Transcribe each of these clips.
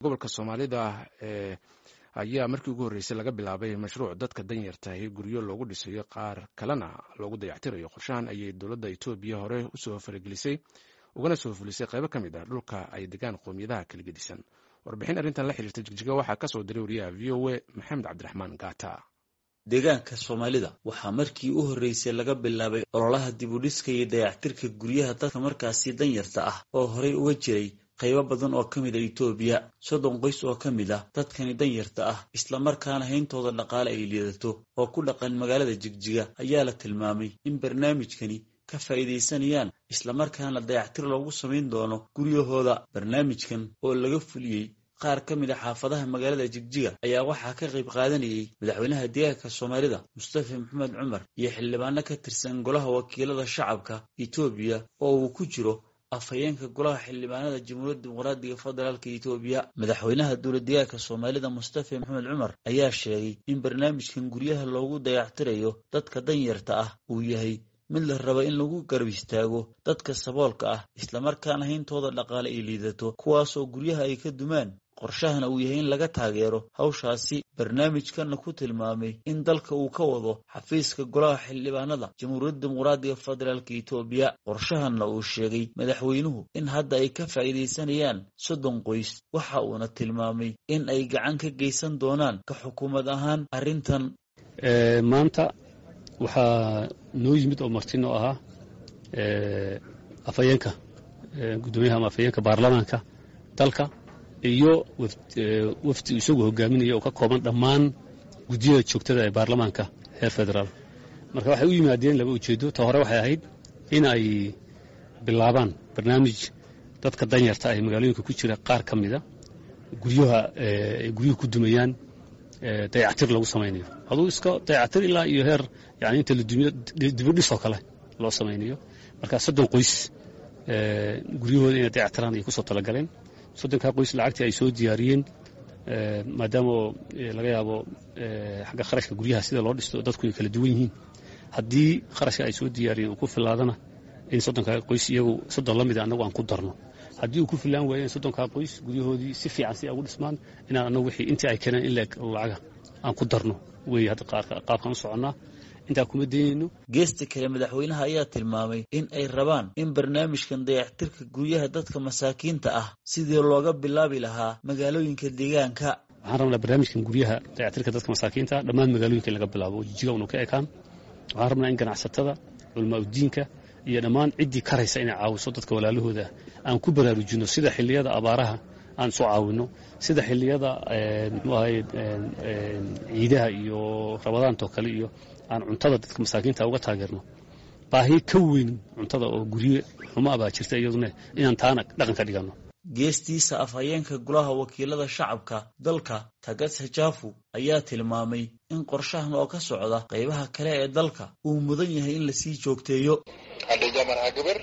gobolka soomaalida ee ayaa markii ugu horreysay laga bilaabay mashruuc dadka danyartahi guryo loogu dhisayo qaar kalena loogu dayactirayo qorshahan ayay dowladda etoobiya hore usoo faragelisay ugana soo fulisay qaybo ka mid ah dhulka ay degaan qowmiyadaha kala gedisan warbixin arrintan la xiriirta jigjiga waxaa ka soo diray wariyaha v o a maxamed cabdiraxmaan gaata deegaanka soomaalida waxaa markii u horreysay laga bilaabay ololaha dibudhiska iyo dayactirka guryaha dadka markaasi danyarta ah oo horey uga jiray qaybo badan oo ka mid a etoobiya soddon qoys oo ka mid ah dadkani danyarta ah islamarkaana hayntooda dhaqaale ay liidato oo ku dhaqan magaalada jigjiga ayaa la tilmaamay in barnaamijkani ka faa'iidaysanayaan islamarkaana dayactir loogu samayn doono guryahooda barnaamijkan oo laga fuliyey qaar ka mid a xaafadaha magaalada jigjiga ayaa waxaa ka qayb qaadanayay madaxweynaha deegaanka soomaalida mustafa maxamed cumar iyo xildhibaano ka tirsan golaha wakiilada shacabka etoobiya oo uu ku jiro afhayeenka golaha xildhibaanada jamhuuriyadda dimuqraadiga federaalka etoobiya madaxweynaha dowladdeegaanka soomaalida mustafa maxamed cumar ayaa sheegay in barnaamijkan guryaha loogu dayactirayo dadka danyarta ah uu yahay mid la raba in lagu garab istaago dadka saboolka ah islamarkaana hayntooda dhaqaale ay liidato kuwaasoo guryaha ay ka dumaan qorshahana uu yahay in laga taageero hawshaasi barnaamijkanna ku tilmaamay in dalka uu ka wado xafiiska golaha xildhibaanada jamhuuriyadda dimuqraadiga federaalka etoobiya qorshahanna uu sheegay madaxweynuhu in hadda ay ka faa'iidaysanayaan soddon qoys waxa uuna tilmaamay in ay gacan ka geysan doonaan ka xukuumad ahaan arrintan maanta waxaa noo yimid oo martino ahaa afhayeenka guddoomiyaha ama afhayeenka baarlamaanka dalka iyo wafdi isagu hogaaminaya oo ka kooban dhammaan guddiyada joogtada ee baarlamaanka heer federaal marka waxay u yimaadeen laba ujeeddo ta hore waxay ahayd in ay bilaabaan barnaamij dadka danyarta ah ee magaalooyinka ku jira qaar ka mida guryaha ay guryuhu ku dumayaan dayactir lagu samaynayo aduu iska dayactir ilaa iyo heer yani inta la dumiyo dibudhisoo kale loo samaynayo marka soddon qoys guryahooda inay dayactiraan ay kusoo talagaleen soddonkaa qoys lacagtii ay soo diyaariyeen maadaama laga yaabo xagga kharashka guryaha sida loo dhisto dadku ay kala duwan yihiin haddii kharashka ay soo diyaariyeen uu ku filaadana in soddonkaa qoys iyagu soddon la mida annagu aan ku darno haddii uu ku filaan waayeen soddonkaa qoys guryahoodii si fiican si ay ugu dhismaan inaan annagu wixii intii ay keeneen in leeg lacaga aan ku darno weeye hadda qaabkaan u soconnaa intaa kuma daynayno geesta kale madaxweynaha ayaa tilmaamay in ay rabaan in barnaamijkan dayactirka guryaha dadka masaakiinta ah sidii looga bilaabi lahaa magaalooyinka deegaanka waxaan rabnaa barnaamijkan guryaha dayactirka dadka masaakiinta ah dhammaan magaalooyinka in laga bilaabo jijiga unu ka ekaan waxaan rabnaa in ganacsatada culamaa udiinka iyo dhammaan ciddii karaysa inay caawiso dadka walaalahooda aan ku baraarujinno sida xilliyada abaaraha aan isu caawinno sida xilliyada muxuu ahay ciidaha iyo rabadaantoo kale iyo aan cuntada dadka masaakiinta uga taageerno baahi ka weyn cuntada oo gurye xumo abaa jirta iyaduna inaan taana dhaqan ka dhiganno geestiisa afhayeenka golaha wakiilada shacabka dalka tagas hajaafu ayaa tilmaamay in qorshahan oo ka socda qaybaha kale ee dalka uu mudan yahay in lasii joogteeyo አንደኛ መርሃ ግብር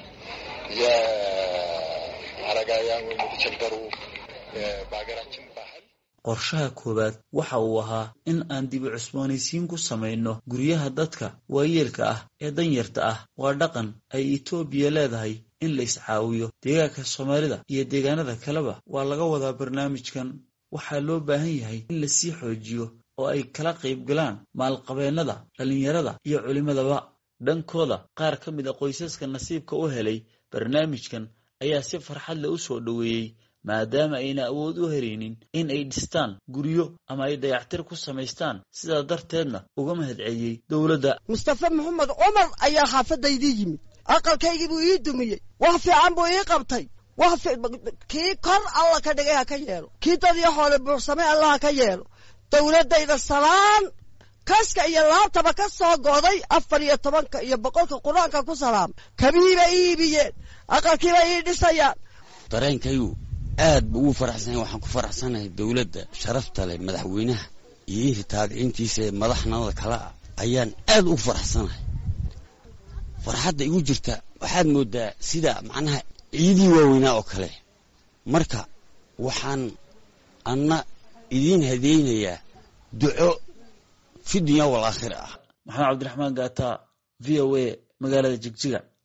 የአረጋውያን ወይም የተቸገሩ በሀገራችን ባህል qorshaha koowaad waxa uu ahaa in aan dibi cusboonaysiin ku samayno guryaha dadka waayeelka ah ee danyarta ah waa dhaqan ay etoobiya leedahay in la iscaawiyo deegaanka soomaalida iyo deegaanada kaleba waa laga wadaa barnaamijkan waxaa loo baahan yahay in lasii xoojiyo oo ay kala qayb galaan maalqabeennada dhallinyarada iyo culimmadaba dhankooda qaar ka mid a qoysaska nasiibka u helay barnaamijkan ayaa si farxad leh u soo dhoweeyey maadaama ayna awood u helaynin in ay dhistaan guryo ama ay dayactir ku samaystaan sidaa darteedna uga mahadceliyey dowladda mustafa maxamed cumar ayaa xaafadaydii yimid aqalkaygii buu ii dumiyey wax fiican buu ii qabtay wax kii kor alla ka dhigay ha ka yeelo kii dadii xoole buuxsamay alla ha ka yeelo dowladdayda salaan kaska iyo laabtaba ka soo go'day afar iyo tobanka iyo boqolka qur-aanka ku salaam kabihiibay ii iibiyeen aqalkiibay ii dhisayaan dareenkaygu aad buu ugu faraxsanya waxaan ku faraxsanahay dowladda sharafta leh madaxweynaha iyo intii taabiciintiisa ee madaxnimada kale ah ayaan aad ugu faraxsanahay farxadda igu jirta waxaad moodaa sida macnaha ciidii waaweynaa oo kale marka waxaan anna idiin hadeynayaa duco fi dunya wal aakhira ah maxamed cabdiraxmaan gaata v o a magaalada jigjiga